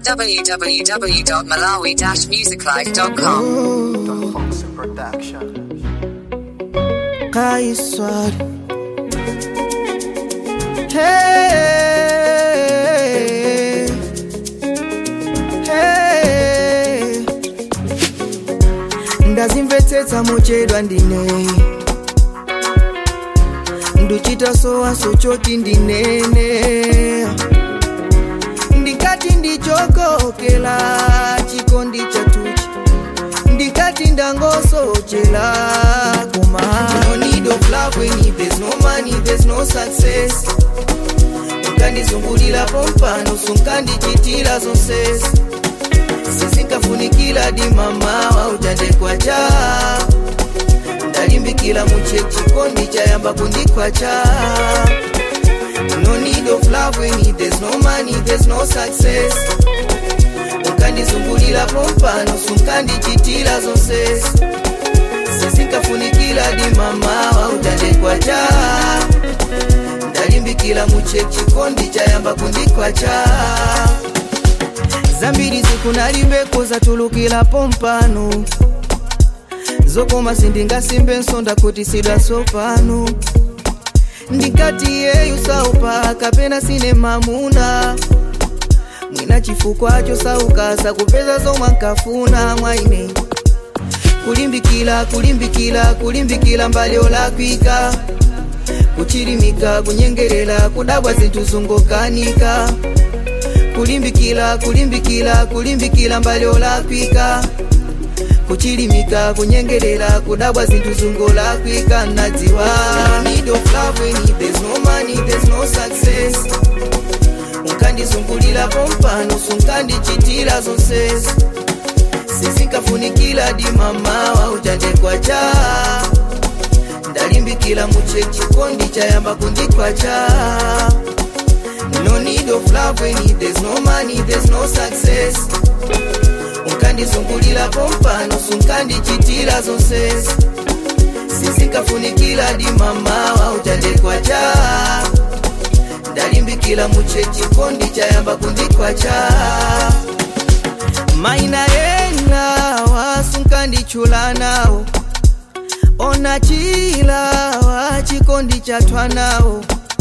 www.malawi-musiclife.com. The Foxy Production. Kaiswad Hey Hey Ndazimvetsetsa muchedwa ndine nduchita sowaso choti ndinene ndikati ndichokokela chikondi chatuchi ndikati ndangosochela koma no need of love when there's no money there's no success ukandizungulira pompano sunkandichitira zonsezi sizinkafunikira dimamawa utandekwacha ndalimbikira muche chikondi chayamba kundikwacha no need of love when there's no money there's no success ukandizungulira pompano sunkandichitira zonsezi sizinkafunikira dimamawa utandekwacha ndalimbikira muche chikondi chayamba kundikwacha zambiri zikunalimbeko zatulukira pompano zokoma sindingasimbe nsonda kuti sidwasopano ndikati yeyu saupa kapena sine mamuna mwina chifukwacho saukasa kupeza zomwe nkafuna mwaine kulimbikira kulimbikira kulimbikira mbali olakwika kuchilimika kunyengerera kudabwa zinthu zungokanika kulimbikira kulimbikira kulimbikira mbali olakwika kuchilimika kunyengerera kudabwa zinthu zungolakwika nadziwa need of love when there's no money there's no success unkandizungulira pompano sunkandichitira zonsezi sizinkafunikira dimamawa utandekwacha ndalimbikira muche chikondi chayamba kundikwacha no need of love when there's no money there's no success unkandizungulira pompano sunkandichitira zonsezi sizinkafunikira dimamawa utandekwacha ndalimbikira muche chikondi chayamba kundikwacha maina ena wasunkandichula nawo ona chilawa chikondi chatwa nawo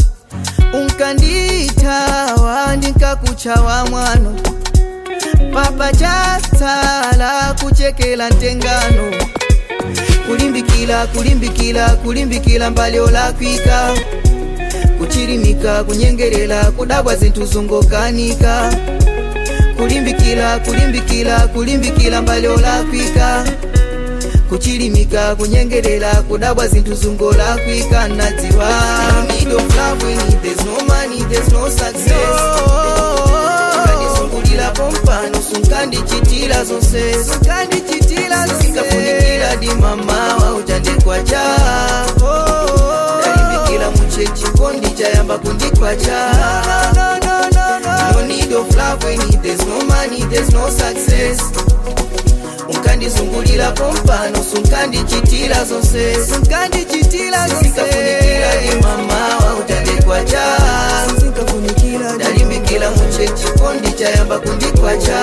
unkanditawa ndinkakuchawa mwano papa chatsala kuchekela ntengano kulimbikila kulimbikila kulimbikila mbali olakwika kuchilimika kunyengerera kudabwa zinthu zungokanika kulimbikila kulimbikila kulimbikila mbali olakwika kuchilimika kunyengerera kudabwa zinthu zungolakwika nadziwa no need of love when there's no money there's no success ukandizungulira pompano sunkandichitira zonsezi sinkafunikira dimamawa utandekwacha ndalimbikira muche chikondi chayamba kundikwacha no need of love when there's no money there's no success unkandizungulira pompano sunkandichitira zonsezi sinkafunikira dimamawa utandekwacha ndalimbikira muche chikondi chayamba kundikwacha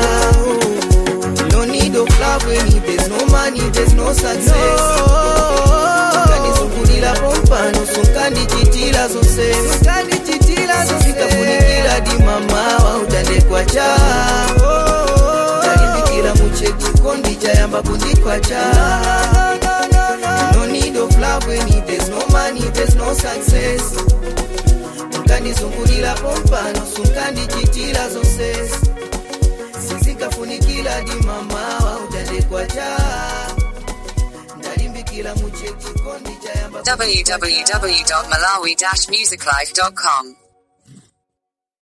no need of love when there's no money there's no success unkandizungulira pompano sunkandichitira zonsezi sinkafunikira dimamawa utandekwacha ndalimbikira muche chikondi chayamba kundikwacha no need of love when there's no money there's no success unkandizungulira pompano sunkandichitira zonsezi sizinkafunikira dimamawa utandekwacha ndalimbikira muche chikondi chayamba kundikwacha. www.malawi-musiclife.com.